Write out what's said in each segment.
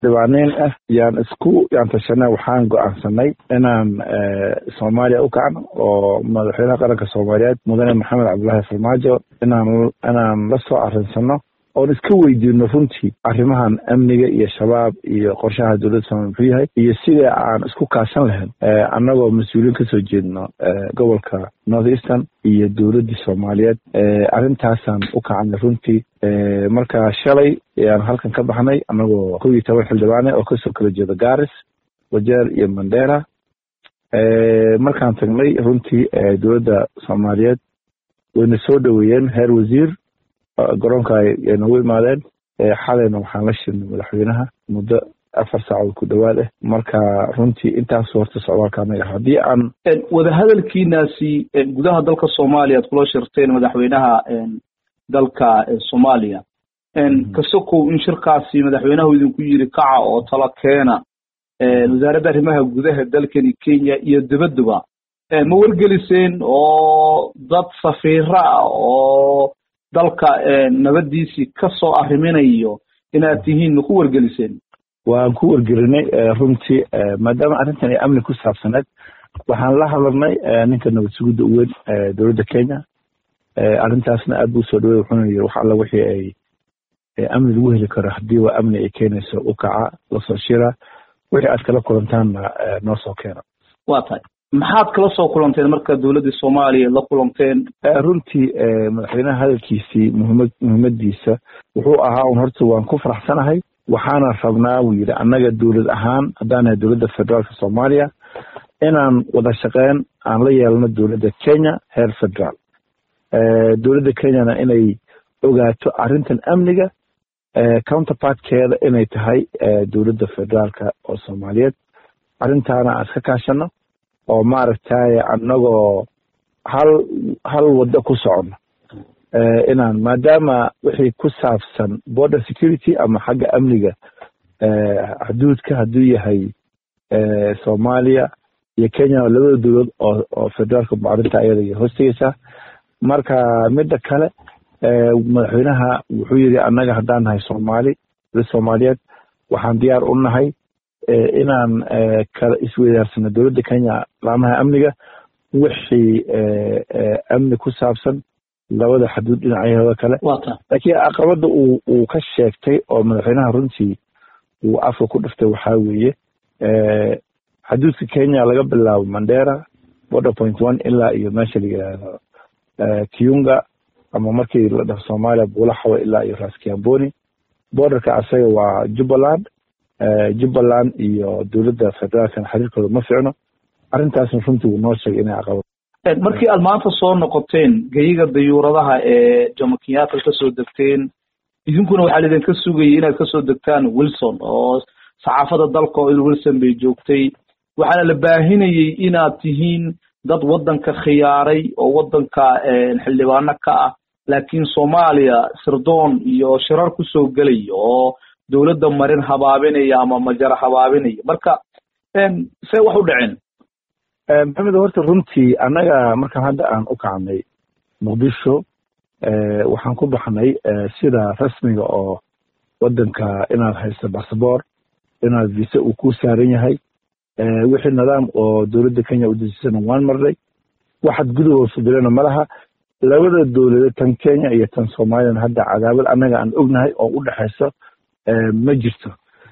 dhibaaneyn ah yaan isku yaan tashanay waxaan go-aansanay inaan soomaaliya u kacno oo madaxweynaha qaranka soomaaliyeed mudane maxamed cabdullaahi farmaajo inaan inaan la soo arinsano oon iska weydiino runtii arrimahan amniga iyo shabaab iyo qorshaha dowladda soomaliya muxuu yahay iyo sida aan isku kaashan lahayn annagoo mas-uuliyiin kasoo jeedno gobolka north eastern iyo dowladdii soomaaliyeed arrintaasaan u kacnay runtii marka shalay ayaan halkan ka baxnay annagoo kow iyo toban xildhibaane oo kasoo kala jeeda garis wajeer iyo mandera markaan tagnay runtii dowladda soomaaliyeed wayna soo dhoweeyeen heer wasiir garoonka ay nagu imaadeen xalayna waxaan la shirnay madaxweynaha muddo afar saacood ku dhowaad ah marka runtii intaas horta socdaalka anaga haddii aan wadahadalkiinaasi gudaha dalka soomaaliya ad kula shirteen madaxweynaha dalka soomaaliya kasokow in shirkaasi madaxweynahu idinku yiri kaca oo tala keena wasaaradda arrimaha gudaha dalkani kenya iyo dibaduba ma wargeliseen oo dad safiiro ah oo dalka nabadiisii kasoo arriminayo inaad tihiin ma ku wargeliseen waan ku wargelinay runtii maadaama arrintan ay amni ku saabsaneed waxaan la hadalnay ninka nabad sugidda u weyn dowladda kenya arrintaasna aad buu soo dhawey wuxuuna yiri wax alla wixii ay amni lagu heli karo haddii waa amni ay keenayso u kaca lasoo shira wixii aad kala kulantaanna noo soo keena waa tahay maxaad kala soo kulanteen marka dowladdii soomaaliya la kulanteen runtii madaxweynaha hadalkiisii muhimad muhiimadiisa wuxuu ahaa un horta waan ku faraxsanahay waxaana rabnaa wuu yidhi annaga dowlad ahaan haddaan nahay dowladda federaalka soomaaliya inaan wada shaqeyn aan la yeelno dowladda kenya heer federaal dowladda kenyana inay ogaato arrintan amniga counterpartkeeda inay tahay dowladda federaalka oo soomaaliyeed arrintaana aan iska kaashano oo maaragtay annagoo hal hal waddo ku socono inaan maadaama wixii ku saabsan border security ama xagga amniga xuduudka hadduu yahay soomaaliya iyo kenya labada dowlad oo oo federaalka arrinta ayada hoostegeysaa marka midda kale madaxweynaha wuxuu yidhi annaga haddaan nahay soomaali dowlad soomaaliyeed waxaan diyaar u nahay inaan kala isweydaarsano dowladda kenya laamaha amniga wixii amni ku saabsan labada xaduud dhinacyahooda kale laakiin caqabada uu uu ka sheegtay oo madaxweynaha runtii uu afka ku dhiftay waxaa weeye xaduudka kenya laga bilaabo mandera border point one ilaa iyo meesha la yidhaahdo kiunga ama markii la dhaho soomaaliya buulaxawa ilaa iyo raskiamboni borderka asaga waa jubbaland jubbaland iyo dowladda federaalkana xiriirkooda ma ficno arrintaasna runtii wuu noo sheegay inay caqabad markii aad maanta soo noqoteen geyiga dayuuradaha ee jomo kenyatta kasoo degteen idinkuna waxaa laidinka sugayay inaad kasoo degtaan wilson oo saxaafada dalka oo il wilson bay joogtay waxaana la baahinayay inaad tihiin dad waddanka khiyaaray oo waddanka xildhibaano ka ah laakiin soomaaliya sirdoon iyo shirar kusoo gelaya oo dowladda marin habaabinaya ama majara habaabinaya marka see wax u dhaceen maxamed horta runtii annaga markaan hadda aan u kacnay muqdisho waxaan ku baxnay sida rasmiga oo waddanka inaad haysto bassabor inaad visa uu ku saaran yahay wixii nidaam oo dowladda kenya u dejisana waan marnay waxaad gudahood fudilana malaha labada dowladeed tan kenya iyo tan soomaaliyana hadda cadaabad annaga aan ognahay oo u dhexayso ma jirto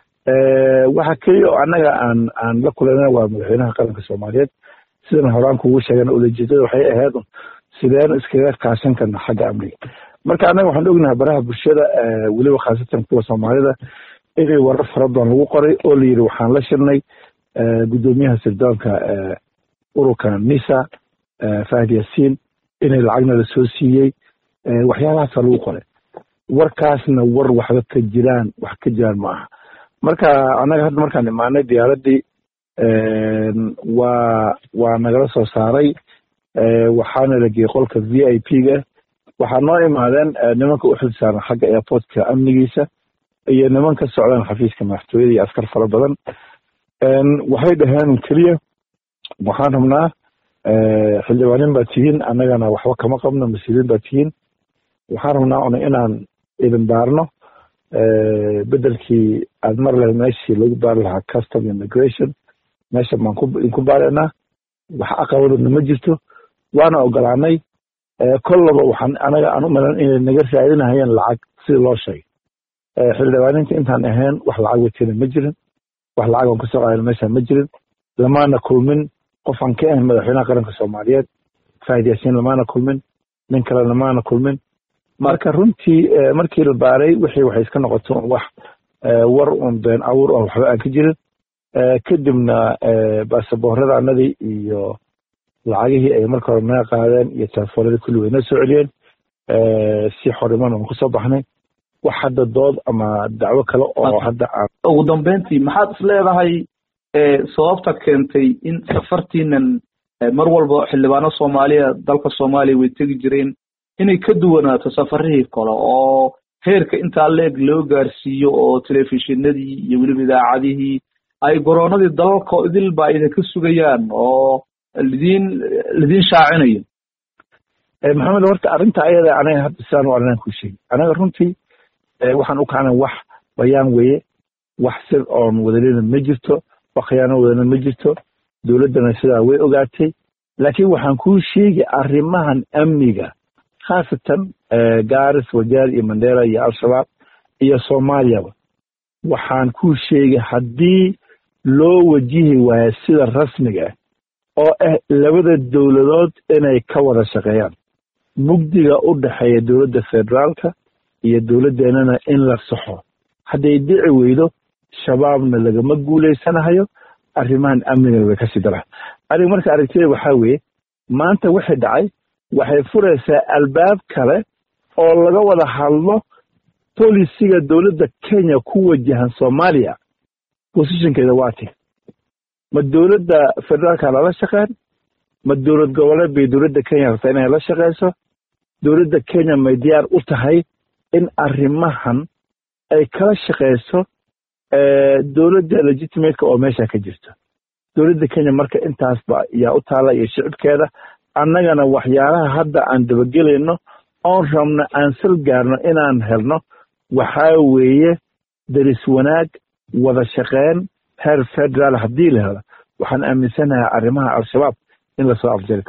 waxa keliya oo annaga aan aan la kulanay waa madaxweynaha qaranka soomaaliyeed sidan horaan kugu sheegana ulajeedada waxay ahayd sideen iskaga kaashan karna xagga amniga marka annaga waxaan ognahay baraha bulshada weliba khaasatan kuwa soomaalida inay warar fara badan lagu qoray oo la yidhi waxaan la shirnay guddoomiyaha sirdoonka ururka nisa fahd yaasiin inay lacagna la soo siiyey waxyaalahaasa lagu qoray warkaasna war waxba ka jiraan wax ka jiraan ma aha marka annaga hadda markaan imaanay diyaaraddii waa waa nagala soo saaray waxaana la geeyey qolka v i p ga waxaa noo imaadeen nimanka u xil saaran xagga airportka amnigiisa iyo niman ka socdaan xafiiska madaxtooyada iyo askar fara badan waxay dhaheen keliya waxaan rabnaa xildhibaanin baa tihiin annagana waxba kama qabno mas-uuliyiin baa tihiin waxaan rabnaa una inaan idin baarno bedelkii aad mar lahayd meeshii lagu baari lahaa custom immigration meesha baan ku baaraynaa wax aqabadodna ma jirto waana ogolaanay kollaba waxaan anaga aan u malan inay naga raadinahayeen lacag sidii loo sheegay xildhibaaninta intaan ahayn wax lacag watena ma jirin wax lacag aan kusoo qaadan meeshaan ma jirin lamaana kulmin qof aan ka ahayn madaxweynaha qaranka soomaaliyeed faahid yaasiin lamaana kulmin nin kale lamaana kulmin marka runtii markii la baaray wixii waxay iska noqoto wax war un been awur oo waxba aan ka jirin kadibna baasaboorada anadii iyo lacagihii ay marka hore naga qaadeen iyo telefoonadii kulli way noo soo celiyeen si xoriman aan kusoo baxnay wax hadda dood ama dacwo kale oo hadda aan ugu dambeyntii maxaad is leedahay sababta keentay in safartiinan mar walba xildhibaano soomaaliya dalka soomaaliya way tegi jireen inay ka duwanaato safarihii kale oo heerka intaa leeg loo gaarsiiyo oo telefishinadii iyo weliba idaacadihii ay goroonadii dalalka idil ba idinka sugayaan oo lidiin lidiin shaacinayo maxamed horta arrinta ayada anaga hadda sidaan u arrinaan ku sheegi anaga runtii waxaan u kacnay wax bayaan weeye wax sir oon wadalina ma jirto wax khiyaano wadana ma jirto dowladdana sidaa way ogaatay laakiin waxaan kuu sheegi arrimahan amniga khaasatan garis wajaar iyo mandera iyo al-shabaab iyo soomaaliyaba waxaan kuu sheegay haddii loo wajihi waayo sida rasmiga ah oo ah labada dowladood inay ka wada shaqeeyaan mugdiga u dhexeeya dowladda federaalka iyo dowladdeenana in la saxo hadday dhici weydo shabaabna lagama guulaysanahayo arrimahan amnigana way kasii daraan aniga marka aragtida waxaa weeye maanta wixii dhacay waxay furaysaa albaab kale oo laga wada hadlo bolisiga dowladda kenya ku wajahan soomaaliya bosishinkeeda waa ti ma dowladda federaalka lala shaqeyn ma dowlad goboleed bay dowladda kenya rabtaa inay la shaqeyso dowladda kenya may diyaar u tahay in arrimahan ay kala shaqeyso dowladda legitimateka oo meesha ka jirto dowladda kenya marka intaasba yaa u taalla iyo shicibkeeda annagana waxyaalaha hadda aan dabagelayno oon rabno aan sal gaarno inaan helno waxaa weeye daris wanaag wada shaqeyn heer federaal haddii la helo waxaan aaminsanahay arrimaha al-shabaab in lasoo afjari karo